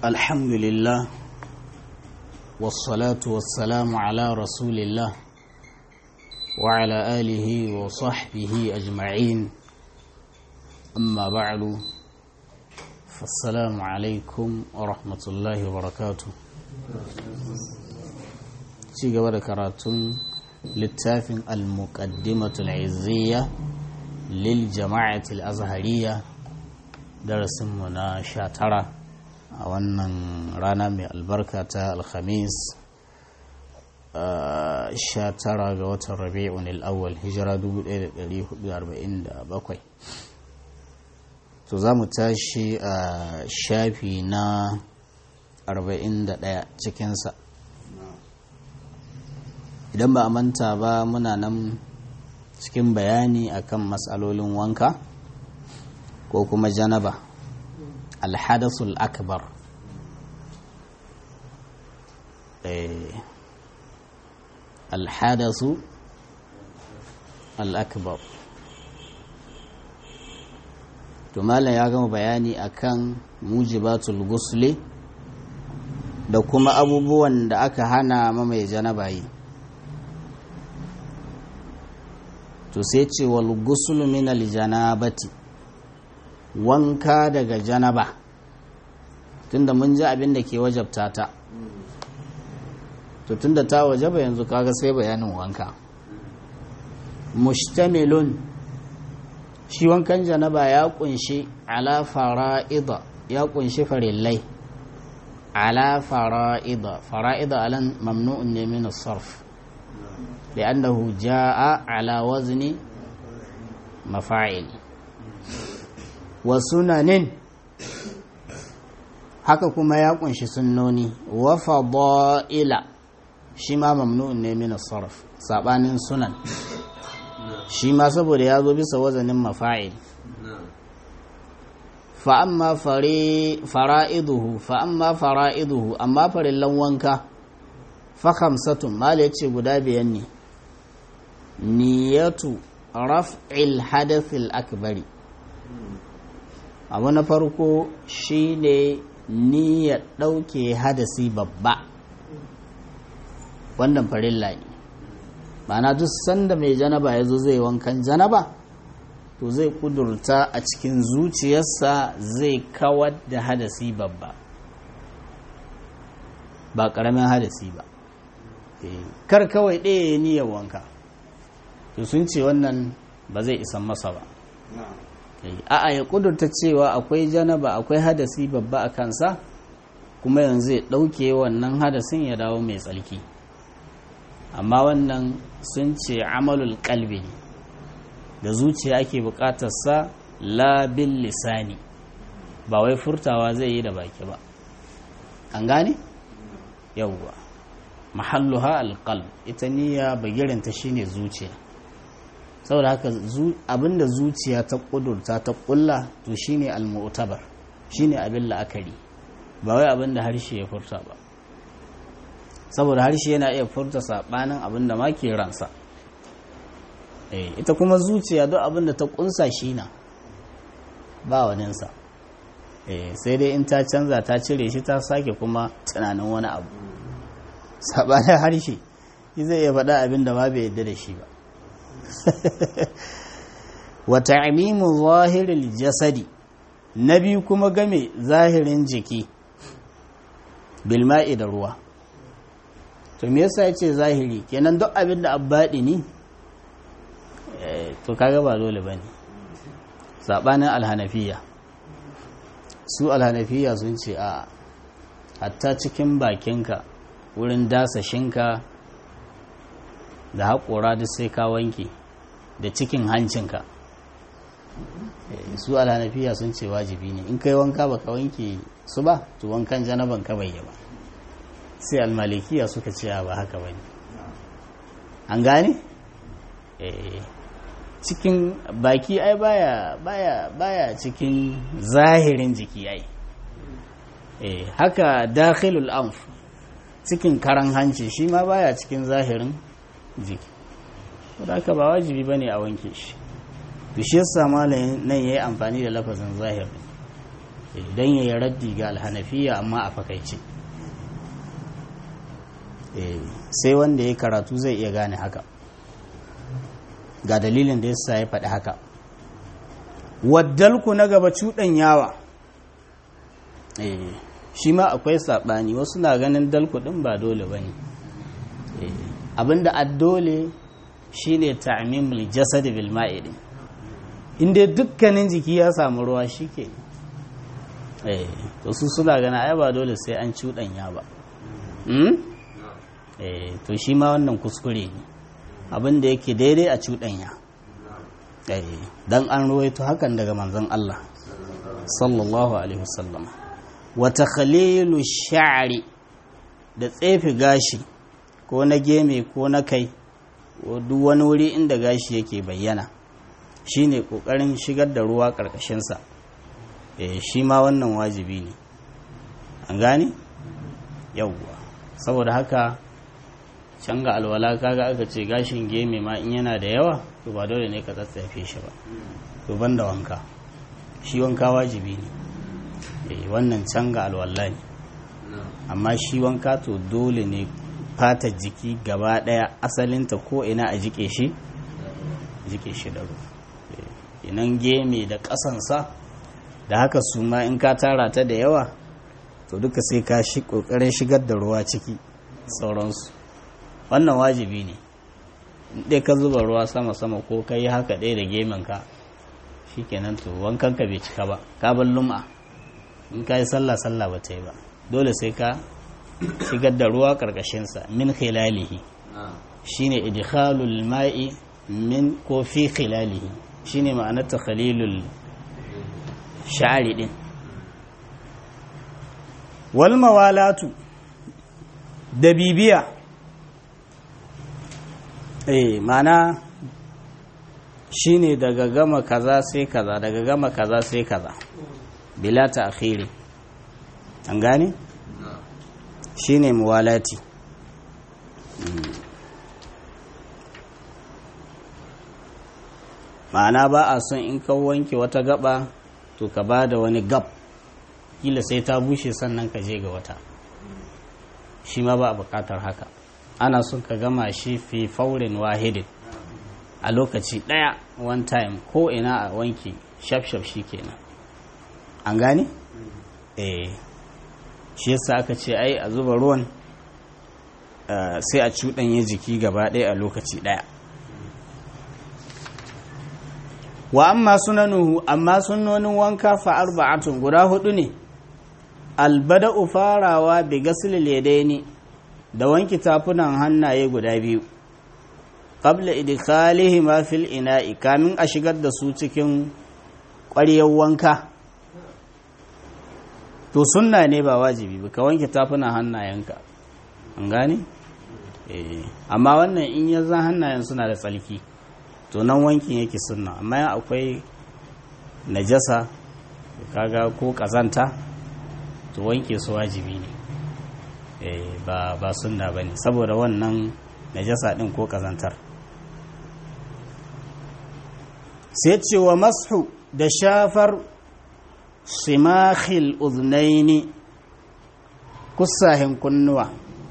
الحمد لله والصلاة والسلام على رسول الله وعلى آله وصحبه أجمعين أما بعد فالسلام عليكم ورحمة الله وبركاته شيء قبل كراتون للتافن المقدمة العزية للجماعة الأزهرية درس منا شاترة a wannan rana mai albarka ta alhamis sha tara ga watan rabi'un al'awwal hijira 1447 to za mu tashi a shafi na 41 cikinsa idan ba a manta ba muna nan cikin bayani akan matsalolin wanka ko kuma janaba alhadasul akbar alhadasu al'akbar to malam ya gama bayani akan mujibatul gusli da kuma abubuwan da aka hana mamaye janaba yi to sai ce wal guslu min al janabati wanka daga janaba tunda mun ji abin da ke wajabta ta to tunda ta wajaba yanzu kaga sai bayanin wanka mustamilun shi wankan janaba ya kunshi ala fara'ida ya kunshi farillai ala fara'ida fara'ida alan mamnu'un ne min as-sarf li'annahu jaa ala wazni mafa'il wa sunanin haka kuma ya kunshi sunnoni wa fada'ila shi ma mamnu'un ne min sarf sabanin sunan shi ma saboda ya zo bisa wazanin mafa'il fa amma fara'iduhu fa amma fara'iduhu amma farillan wanka fa khamsatun mal yace guda biyan ne niyatu raf'il hadathil akbari abu na farko shine niyyar ɗauke hadasi babba wannan farilla ne ma'ana duk sanda mai janaba ya zo zai wankan janaba to zai kudurta a cikin zuciyarsa zai kawar da hadasi babba ba ƙaramin hadasi ba kar kawai ɗaya ya niyyar wanka to sun ce wannan ba zai isan masa ba a'a ya kudurta cewa akwai janaba akwai hadasi babba a kansa kuma yanzu ya ɗauke wannan hadasin ya dawo mai tsalki amma wannan sun ce amalul kalbi ne da zuciya ake bukatarsa labin lisani ba wai furtawa zai yi da baki ba an gane yauwa mahalluha alqalb ita niyya bagirinta shine zuciya saboda haka abinda zuciya ta kudurta ta kulla to shine almu'tabar shine abin la'akari ba wai abinda harshe ya furta ba saboda harshe yana iya furta sabanin abinda ma ke ransa ita kuma zuciya duk abinda ta kunsa shi na ba waninsa sai dai in ta canza ta cire shi ta sake kuma tunanin wani abu sabanin harshe zai iya faɗa abinda ma bai yadda da shi ba wa ta'mimu zahiril jasadi na biyu kuma game zahirin jiki bilma'i da ruwa to me yasa yace zahiri kenan duk abin da abbadi ne to kaga ba dole bane sabanin alhanafiya su alhanafiya sun ce a hatta cikin bakinka wurin dasashinka da haƙora duk sai ka wanke da cikin hancinka su alhanafiya sun ce wajibi ne in kai wanka baka wanke su ba to wankan janaban ka bai ba sai almalikiya suka ce ba haka bane an gane cikin baki ai baya baya baya cikin zahirin jiki ai haka dakhilul anf cikin karan hanci shi ma baya cikin zahirin jiki da haka ba wajibi bane a wanke shi to shi yasa malamin nan yayi amfani da lafazin zahir don ya yi raddi ga alhanafiya amma a fakaice sai wanda ya karatu zai iya gane haka ga dalilin da yasa ya faɗi haka waddalku na gaba cuɗan yawa shi ma akwai saɓani wasu na ganin dalku ɗin ba dole ba ne abinda addole shi ne ta'amimul jasad bil ma'idi inda dukkanin jiki ya samu ruwa shi ke to su suna gana ai ba dole sai an cuɗanya ba to shi ma wannan kuskure ne abinda yake daidai a cuɗanya don an ruwaito hakan daga manzon Allah sallallahu alaihi wasallam wata khalilu sha'ari da tsefe gashi ko na geme ko na kai ko duk wani wuri inda gashi yake bayyana shine kokarin shigar da ruwa karkashinsa eh shi ma wannan wajibi ne an gane yawwa saboda haka can ga alwala kaga aka ce gashin geme ma in yana da yawa to ba dole ne ka tsatsafe shi ba to banda wanka shi wanka wajibi ne eh wannan can ga alwala ne amma shi wanka to dole ne fatar jiki gaba daya asalinta ko ina a jike shi jike shi da ruwa inan geme da kasansa da haka su ma in ka tara ta da yawa to duka sai ka shi kokarin shigar da ruwa ciki sauransu wannan wajibi ne dai ka zuba ruwa sama-sama ko ka yi haka ɗaya da gemenka shi kenan to wankan ka bai cika ba ka bar lum'a in ka yi sallah-sallah ba ta yi ba dole sai ka shigar da ruwa ƙarƙashinsa min khilalihi shine idkhalul ma'i min ko fi khilalihi shine ma'anar takhalilul sha'ari din wal mawalatu da bibiya eh mana shine daga gama kaza sai kaza daga gama kaza sai kaza bila ta akhiri an gane shine muwalati ma'ana ba a son in ka wanke wata gaba to ka ba da wani gab kila sai ta bushe sannan ka je ga wata shi ma ba a bukatar haka ana son ka gama shi fi faurin wahidin a lokaci ɗaya one time ko ina a wanki shaf-shaf shi kenan an gane? eh shi yasa aka ce ai a zuba ruwan sai a cuɗanya jiki gaba ɗaya a lokaci ɗaya wa amma sunanuhu amma sunonin wanka fa arba'atun guda hudu ne albada'u farawa bi gasilil yadaini da wanki tafunan hannaye guda biyu qabla idkhalihi ma fil ina'i kamin a shigar da su cikin ƙwaryar wanka to sunna ne ba wajibi ba ka wanke tafunan hannayenka an gane eh amma wannan in ya zan hannayen suna da tsalki to nan wankin yake sunna amma yan akwai najasa kaga ko kazanta to wanke su wajibi ne ba ba sunna bane saboda wannan najasa din ko kazantar sai ce wa mashu da shafar simakhil uznaini kusahin kunnuwa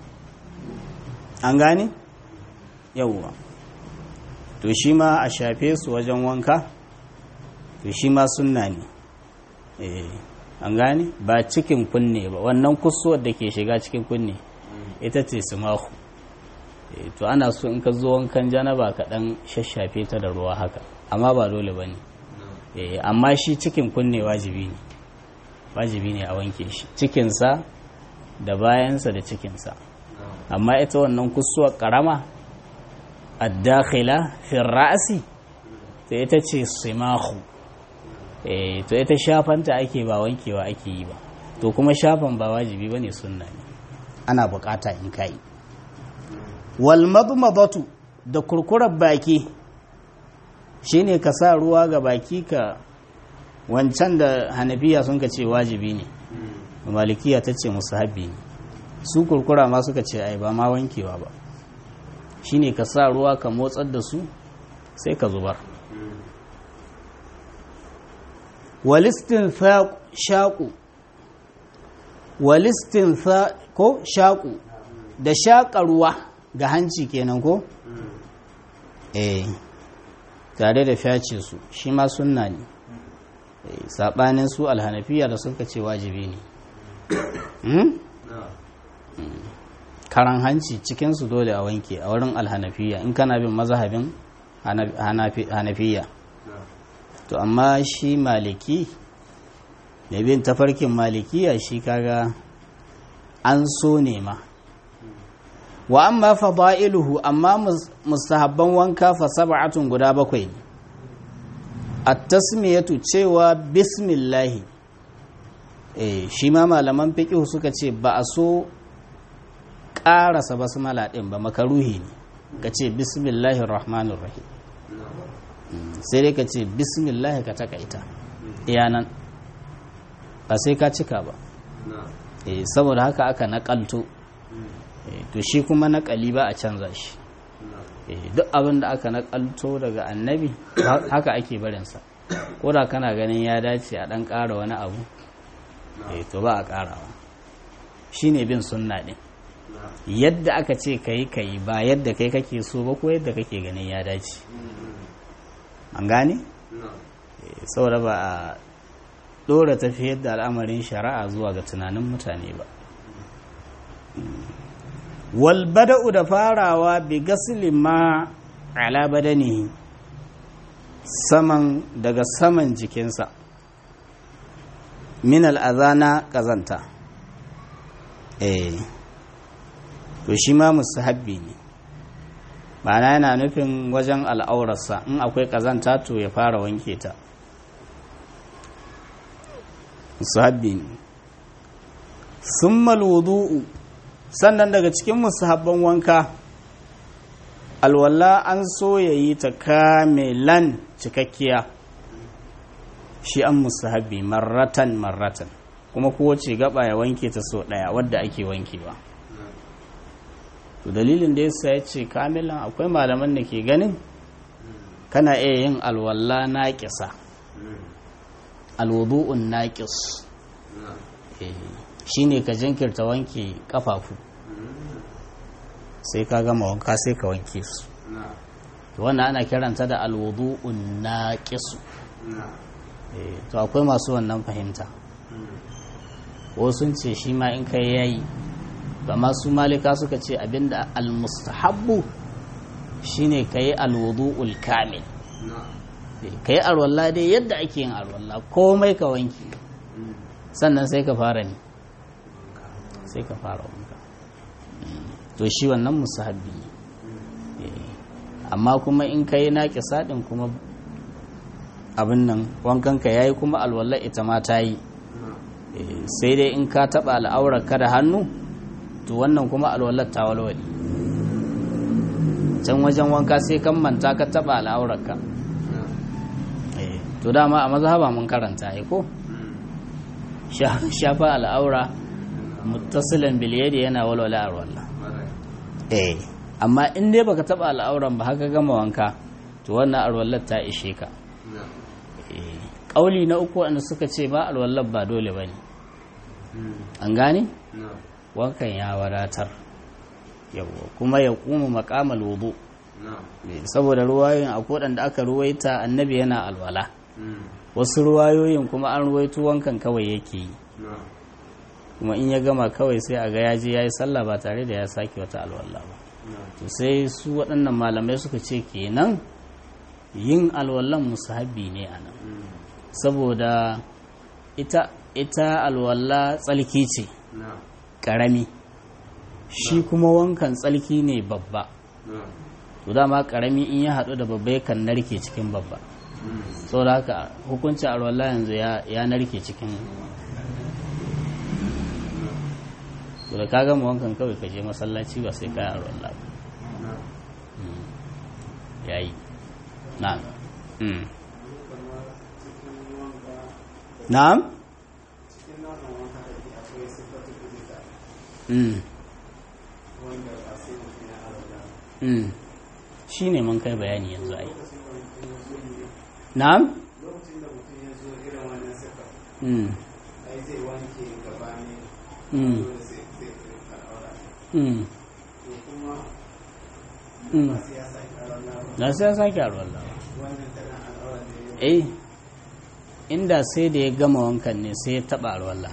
an gane yawwa to shi ma a shafe su wajen wanka to shi ma sunna ne an gane ba cikin kunne ba wannan kusuwar da ke shiga cikin kunne ita ce simahu to ana so in ka zo wankan janaba ka dan shashafe ta da ruwa haka amma ba dole ba ne amma shi cikin kunne wajibi ne wajibi ne a wanke shi cikinsa da bayansa da cikinsa amma ita wannan kusuwar karama addakhila fi ra'si to ita ce simahu eh to ita shafanta ake ba wankewa ake yi ba to kuma shafan ba wajibi bane sunna ne ana bukata in kai wal madmadatu da kurkurar baki shine ka sa ruwa ga baki ka wancan da hanafiya sun ka ce wajibi ne malikiya ta ce musahabi ne su kurkura ma suka ce ai ba ma wankewa ba shine ka sa ruwa ka motsar da su sai ka zubar walistin shaƙu walistin ko shaƙu da shaƙarwa ga hanci kenan ko? eh tare da fyace su shi ma sunna ne saɓanin su alhanafiya da suka ce wajibi ne karan hanci cikinsu dole a wanke a wurin alhanafiya in kana bin mazhabin hanafiya to amma shi maliki da bin tafarkin malikiya shi kaga an so ne ma wa amma fada'iluhu amma mustahabban wanka fa sab'atun guda bakwai ne at-tasmiyatu cewa bismillah eh shi ma malaman fiqh suka ce ba a so ƙarasa basmala din ba makaruhi ne ka ce bismillahir rahmanir rahim sai dai ka ce bismillah ka takaita iyanan ba sai ka cika ba eh saboda haka aka nakalto to shi kuma naƙali ba a canza shi duk abin da aka naƙalto daga annabi haka ake barinsa ko da kana ganin ya dace a ɗan ƙara wani abu to ba a ƙarawa shi ne bin sunna ɗin yadda aka ce ka yi ka yi ba yadda kai kake so ba ko yadda kake ganin ya dace an gane? saboda ba a ɗora tafiyar da al'amarin shari'a zuwa ga tunanin mutane ba walbada'u da farawa bi gasli ma ala badanihi saman daga saman jikinsa min al'azana ƙazanta eh to shi ma musahabbi ne ma'ana yana nufin wajen al'aurarsa in akwai ƙazanta to ya fara wanke ta musahabbi ne sun malwudu'u sannan daga cikin musahabban wanka alwala an so ya yi ta kamilan cikakkiya shi an musahabi marratan marratan kuma kowace gaba ya wanke ta so daya wadda ake wankewa to dalilin da yasa ya ce kamilan akwai malaman da ke ganin kana iya yin alwala naƙisa alwudu'un naƙis shine ka jinkirta wanke kafafu sai ka gama wanka sai ka wanke su wannan ana kiranta da alwudu'un naqisu to akwai masu wannan fahimta ko sun ce shi ma in kai yayi ba masu malika suka ce abinda almustahabbu shine kai alwudu'ul kamil kai alwala dai yadda ake yin alwala komai ka wanke sannan sai ka fara ne sai ka fara wanka to shi wannan musahabi amma kuma in ka yi naƙi saɗin kuma abin nan wankanka ya yi kuma alwallar ita ma ta yi sai dai in ka taɓa al'aurar ka da hannu to wannan kuma alwallar ta walwali can wajen wanka sai kan manta ka taɓa al'aurar ka to dama a mazhaba mun karanta ya ko shafa al'aura muttasilan biliyadi yana walwala a wallah eh amma in dai baka taba al'auran ba haka gama wanka to wannan alwallar ta ishe ka ƙauli na uku wanda suka ce ba alwallar ba dole ba ne an gane wankan ya wadatar yawwa kuma ya kuma makamal wudu saboda ruwayoyin a da aka ruwaita annabi yana alwala wasu ruwayoyin kuma an ruwaito wankan kawai yake yi kuma in ya gama kawai sai a ga ya je ya yi sallah ba tare da ya sake wata alwala ba to sai su waɗannan malamai suka ce kenan yin alwallan musahabi ne a nan saboda ita ita alwala tsalki ce ƙarami shi kuma wankan tsalki ne babba to dama ƙarami in ya haɗu da babba yakan narke cikin babba saboda haka hukuncin alwala yanzu ya narke cikin to da ka gama wankan kawai ka je masallaci ba sai ka yi alwala ba yayi na'am na'am shi ne mun kai bayani yanzu ai na'am zai wanke gaba ne Mm. dole sai sai sai al'aura Mm. to kuma Mm. ba sai ya sake al'aura ba na sai ya sake alwala wannan tana al'aura da ya eh inda sai da ya gama wankan ne sai ya taba alwala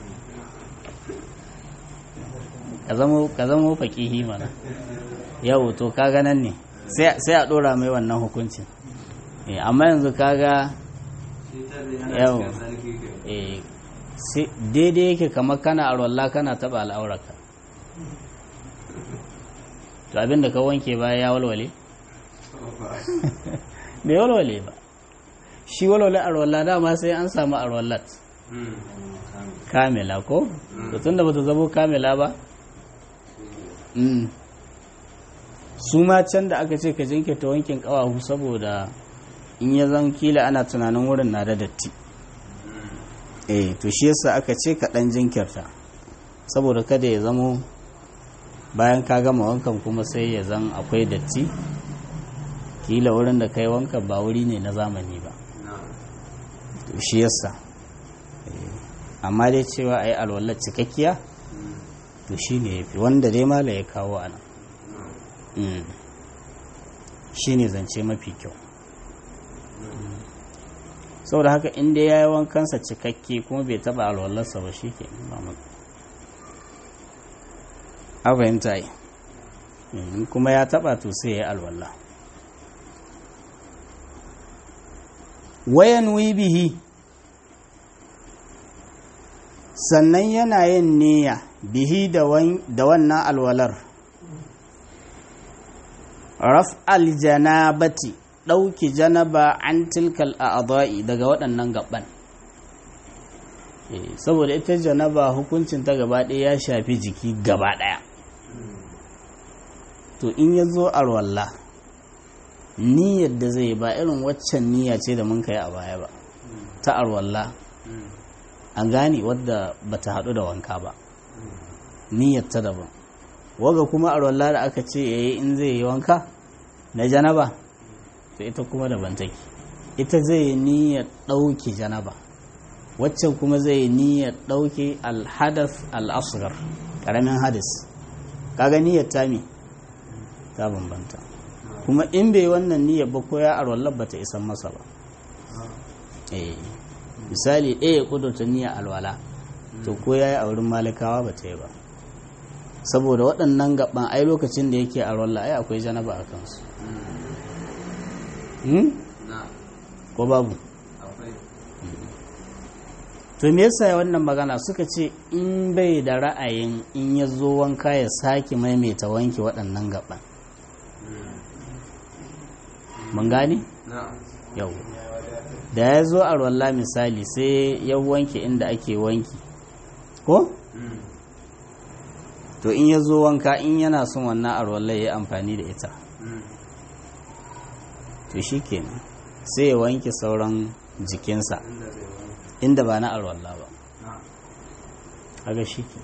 ka zamo ka zamo faqihi mana yau to kaga nan ne sai sai a dora mai wannan hukuncin eh amma yanzu kaga yau eh sai daidai yake kamar kana alwala kana taba al'aurarka to abinda ka wanke baya ya walwale bai walwale ba shi walwale arwallah dama sai an samu arwallat kamila ko to tunda bata zamo kamila ba mm. su ma can da aka ce ka jinkirta wankin kawahu saboda in ya zan kila ana tunanin wurin na da datti eh to shi yasa aka ce ka dan jinkirta saboda kada ya zamo bayan ka gama wankan kuma sai ya zan akwai datti kila wurin da kai wankan ba wuri ne na zamani ba to shi yasa Eh, amma dai cewa a yi alwallar cikakkiya to shi ne ya fi wanda dai mala ya kawo a nan Mm. shi ne zance mafi kyau Mm. saboda haka inda ya yi wankansa cikakke kuma bai taba alwallarsa ba shi ke ba mu a fahimta yi in kuma ya taba to sai ya yi alwallah wayan bihi sannan yana yin niyya bihi da wan- da wannan alwalar raf aljanabati ɗauki janaba an tilkal a'adha'i daga waɗannan gaban Eh, saboda ita janaba hukuncin ta gaba ɗaya ya shafi jiki gaba ɗaya to in ya zo alwala niyyar da zai ba irin waccan niyya ce da mun kai a baya ba ta alwala an gane wadda bata haɗu da wanka ba niyyar ta daban waga kuma alwala da aka ce yayi in zai yi wanka na janaba to ita kuma daban take ita zai yi niyyar ɗauke janaba waccan kuma zai yi niyyar ɗauke alhadas al'asgar ƙaramin hadis kaga niyyar ta mi ta bambanta kuma in bai wannan niyyar ba ko ya arwallar ba ta isan masa ba eh misali ɗaya ya ƙudurta niyyar alwala to ko ya yi a wurin malikawa ba ta yi ba saboda waɗannan gaban ai lokacin da yake alwala ai akwai janaba a kansu Hmm? ko babu to me yasa wannan magana suka ce in bai da ra'ayin in ya zo wanka ya sake maimaita wanke waɗannan gaban mun gane yau da ya zo a ruwalla misali sai ya wanke inda ake wanki ko to in ya zo wanka in yana son wannan a ruwalla ya yi amfani da ita to shi kenan sai ya wanke sauran jikinsa inda ba na alwallah ba kaga shi ke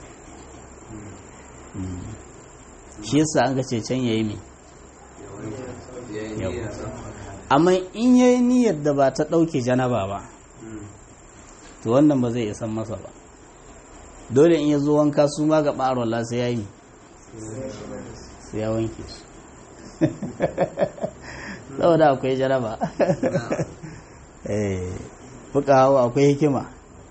Mm. shi yasa an ga ce can yayi me Yau. amma in yayi niyyar da ba ta ɗauke janaba ba to wannan ba zai isan masa ba dole in ya zo wanka su ma ga ɓarola sai ya yi sai ya wanke su saboda akwai janaba eh fuka hawa akwai hikima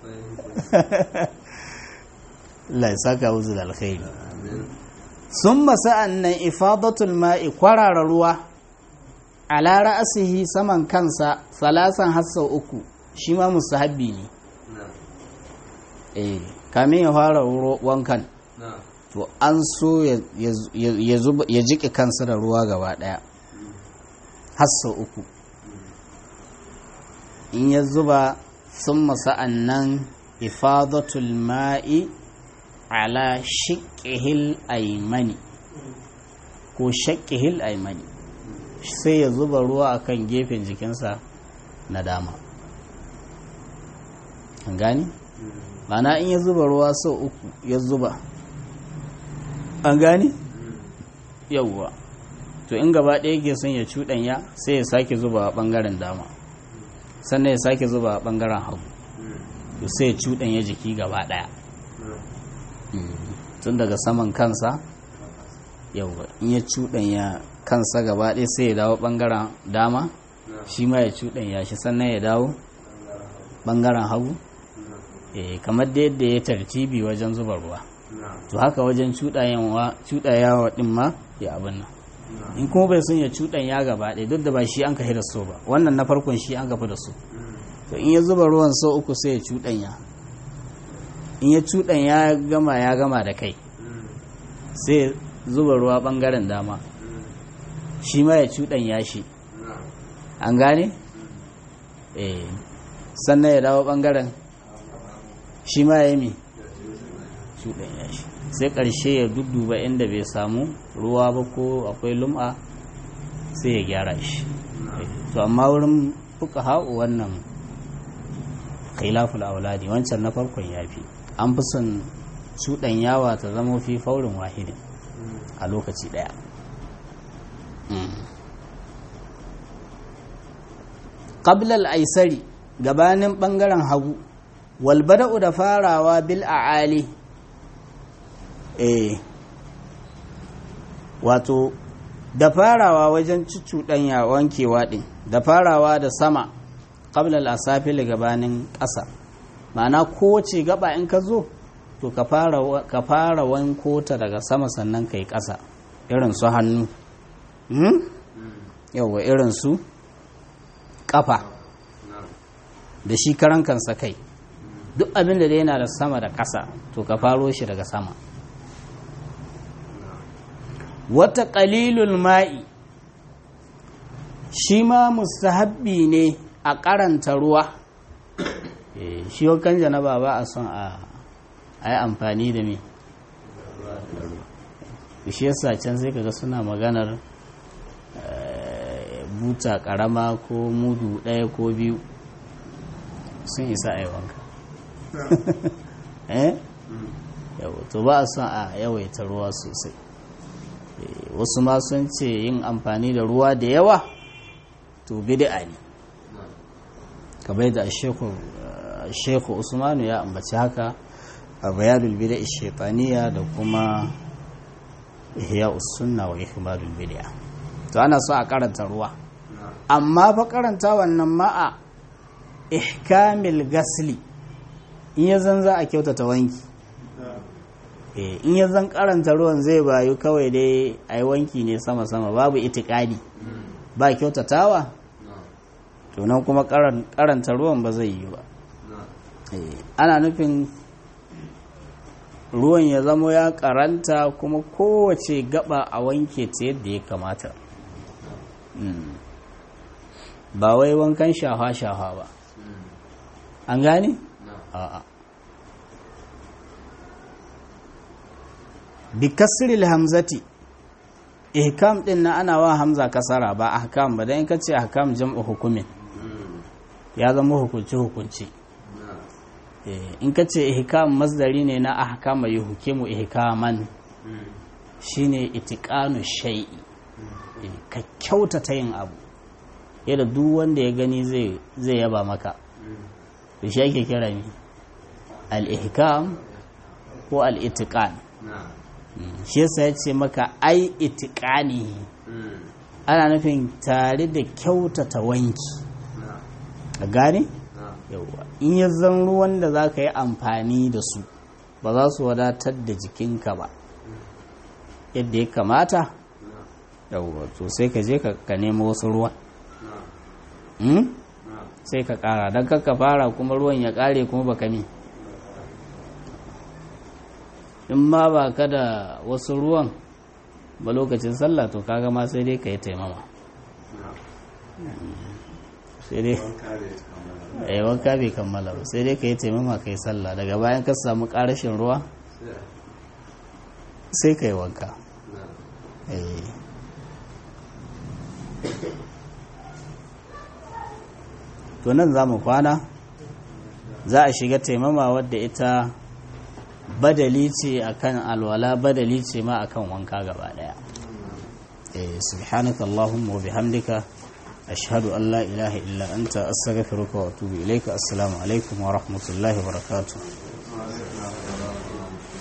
Allah ya saka wuzu da alkhairi sun sa'an nan ifadatul ma'i kwarara ruwa ala ra'asihi saman kansa salasan hassa uku shi ma musahabbi ne eh kamin ya fara ro- wankan to an so ya- ya ya zuba- ya jike kansa da ruwa gaba daya hassa uku in ya zuba sun sa'an nan ifadatul ma'i ala shiƙihil aimani ko shaƙihil aimani sai ya zuba ruwa akan gefen jikinsa na dama an gani? mana in ya zuba ruwa sau uku ya zuba an gani? yauwa to in gaba ɗaya ke son ya cuɗanya sai ya sake zuba a ɓangaren dama sannan ya sake zuba a ɓangaren hagu to sai ya cuɗanya jiki gaba ɗaya tun daga saman kansa yau in ya cuɗanya kansa gaba ɗaya sai ya dawo ɓangaren dama shi ma ya cuɗanya shi sannan ya dawo ɓangaren hagu eh kamar da yadda ya tartibi wajen zuba ruwa to haka wajen cuɗayawa ɗin ma ya abin nan in kuma bai sun ya cuɗanya gaba ɗaya duk da ba shi an ka da so ba wannan na farkon shi an gafi da su to in ya zuba ruwan sau uku sai ya cuɗanya in ya cuɗanya ya gama ya gama da kai sai zuba ruwa ɓangaren dama shi ma ya cuɗanya shi an gane? eh sannan ya dawo ɓangaren shi ma ya yi mi cuɗanya shi sai ƙarshe ya dudduba inda bai samu ruwa ba ko akwai lum'a sai ya gyara shi to amma wurin fuka ha'u wannan khilaful auladi wancan na farkon ya fi an fi son cuɗanyawa ta zama fi faurin wahidin a lokaci ɗaya ƙablal aisari gabanin ɓangaren hagu walbada'u da farawa bil a'ali eh wato da farawa wajen cucuɗanya wankewa ɗin da farawa da sama ƙablal asafili gabanin ƙasa ma'ana kowace gaba in ka zo to ka fara wanko ta daga sama sannan ka yi ƙasa irin su hannu yauwa irin su ƙafa da shi karan kansa kai duk abin da yana da sama da ƙasa to ka faro shi daga sama wata ƙalilul ma'i shi ma mustahabbi ne a karanta ruwa shi wakan janaba ba a son a yi amfani da me shi yasa can sai kaga suna maganar buta karama ko mudu ɗaya ko biyu sun isa a yi wanka eh to ba a son a yawaita ruwa sosai wasu ma sun ce yin amfani da ruwa da yawa to bid'a ne kamar da shekhu usmanu ya ambaci haka a bayanul bid'a shaitaniya da kuma ihya sunna wa ihmadul bid'a to ana so a karanta ruwa amma fa karanta wannan ma'a ihkamil gasli in ya zan za a kyautata wanki in ya zan karanta ruwan zai bayu kawai dai a yi wanki ne sama-sama babu itikadi ba kyautatawa to nan kuma karanta ruwan ba zai yi ba ana nufin ruwan ya zamo ya karanta kuma kowace gaba a wanke ta yadda ya kamata ba wai wankan shafa-shafa ba an gane? a'a bi kasril hamzati ihkam din na ana wa hamza kasara ba ahkam ba dan in kace ahkam jam'u hukumin ya zama hukunci hukunci in kace ihkam masdari ne na ahkama yuhkimu ihkaman shine itiqanu shay'i ka kyautata yin abu yadda duk wanda ya gani zai zai yaba maka to shi ake kira ni al-ihkam ko al-itiqan shi yasa ya ce maka ai itikani ana nufin tare da kyautata wanki a gane? yauwa in ya zan ruwan da za ka yi amfani da su ba za su wadatar da jikinka ba yadda ya kamata yauwa to sai ka je ka nemo wasu ruwan sai ka kara don ka fara kuma ruwan ya kare kuma baka mi in ma ba ka da wasu ruwan ba lokacin sallah to kaga ma sai dai ka yi taimama sai dai ya wanka bai kammala ba sai dai ka yi taimama ka yi sallah daga bayan ka samu karashin ruwa sai ka yi wanka to nan za mu kwana za a shiga taimama wadda ita badali ce akan alwala badali ce ma akan wanka gaba daya eh subhanaka allahumma wa bihamdika ashhadu an la ilaha illa anta astaghfiruka wa atubu ilaika assalamu alaikum wa rahmatullahi wa barakatuh